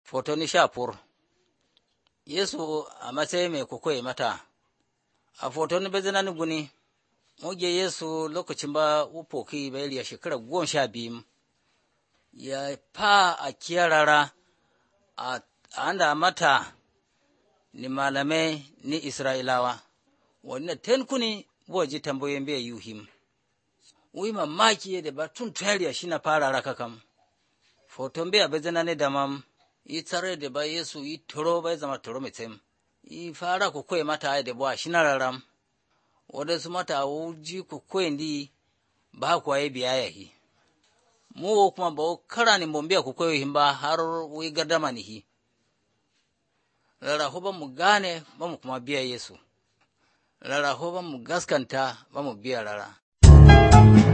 Fotoni sha fur Yesu a matsayi mai kukwai mata, a fotoni bezinani guni, muge Yesu lokacin ba upoki bai ya shekara goma sha biyu, ya fa a kiyarara a anda mata ni malamai ni Isra'ilawa, wanda ten kuni ji tambayoyin bai yuhim. Wi mamaki da ba tun tariya shi na fara raka kam, foton bai abin zana ne da mam, yi tsare da ba Yesu yi turo bai zama turo mai tsem, yi fara ku koyi mata da ba shi na raram, wadansu mata wuji ku koyi di ba kuwa yi biya yahi. Mu kuma ba kara ni bombiya ku koyi ba har wi gardama nihi. Rarraho ba mu gane ba mu kuma biya Yesu, rarraho ba mu gaskanta ba mu biya rara.